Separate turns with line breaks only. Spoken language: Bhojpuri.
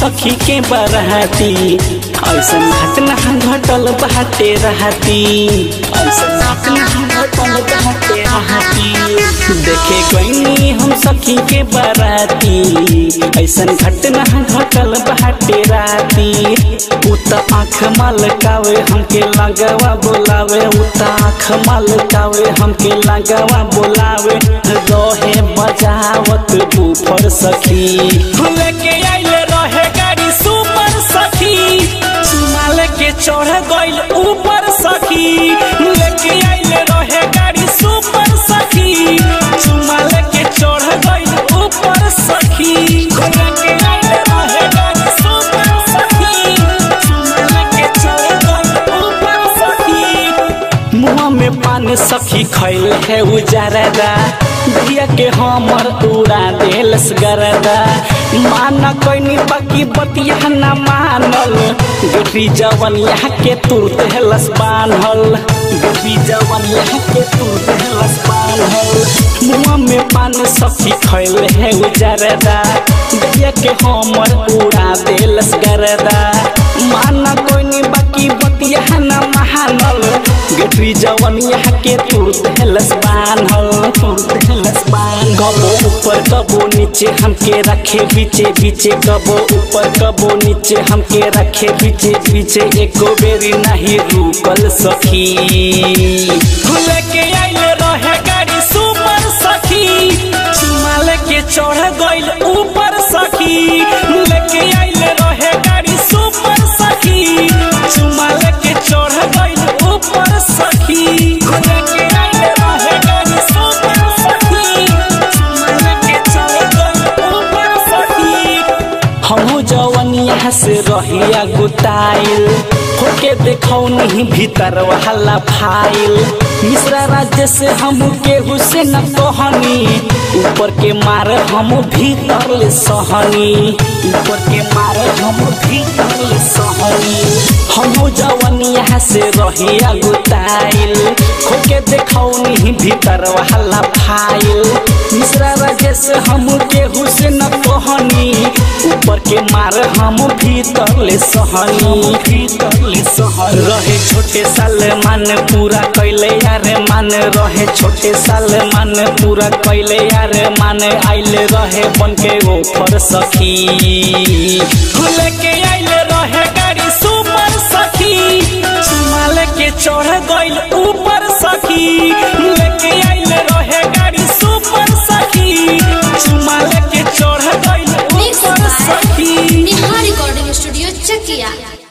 सखी के बरहती ऐसन घटना घटल बाटे रहती ऐसन घटना घटल बाटे रहती देखे गईनी हम सखी के बराती ऐसन घटना घटल बाटे राती उ त आँख मलकावे हमके लगवा बोलावे उ त आँख मलकावे हमके लगवा बोलावे रहे बजावत ऊपर सखी लेके आइले रहे गाड़ी सुपर सखी चुमाल के चढ़ गइल ऊपर सखी लेके आइले रहे गाड़ी सुपर सखी चुमाल के चढ़ गइल ऊपर सखी लेके आइले रहे गाड़ी सुपर सखी चुमाल के चढ़ गइल ऊपर सखी मुँह में पान सखी खैल है उजारदा दिया के हमर उड़ा देलस गरदा माना कैनी बाकी बतिया न मानल गुटी जवन यहाँ के तुर देलस बान्हल गुटी जवन यहाँ के तुर देलस बान्हल मुँह में पान सखी खैल है उजारदा दिया के हमर उड़ा देलस गरदा माना कोइनी बाकी बतिया न महानल गेटरी जवन यहाँ के तुर देलस बान्हल तुर देलस बान कबो ऊपर कबो नीचे हमके रखे बीचे बीचे कबो ऊपर कबो नीचे हमके रखे बीचे बीचे एको बेरी नहीं रुकल सखी खुले के आइले रहे गाड़ी सुपर सखी चुमाल के चढ़ गइल ऊपर सखी लेके आइले रहे गाड़ी सुपर सखी चुमाल के चढ़ गइल ऊपर सखी लेके आइले रहे गाड़ी सुपर सखी चुमाल के चढ़ गइल ऊपर सखी हमहू जवन यहाँ से रहिया गुताइल होके देखौ नहीं भीतर वाला फाइल मिश्रा राज्य से हम केहू से न कहनी ऊपर के मार हम भीतर ले सहनी ऊपर के मार हम भीतर ले सहनी हमहू जवन यहाँ से रहिया गुताइल खोके देखौ नहीं भीतर वाला फाइल मिश्रा राज्य से हम केहू से न कहनी ऊपर के मार हम भीतर ले सहनी भीतर ले सहनी रहे छोटे साल मान पूरा कैले यार मान रहे छोटे साल मान पूरा कैले यार मान आइले रहे बन के ऊपर सखी लेके आइले रहे गाड़ी सुपर सखी चुमाल के चढ़ गइल ऊपर सखी लेके आइले रहे गाड़ी सुपर सखी चुमाल के चढ़ गइल
Mixed
ऊपर
by
सखी
Neha Recording Studio, Chakia.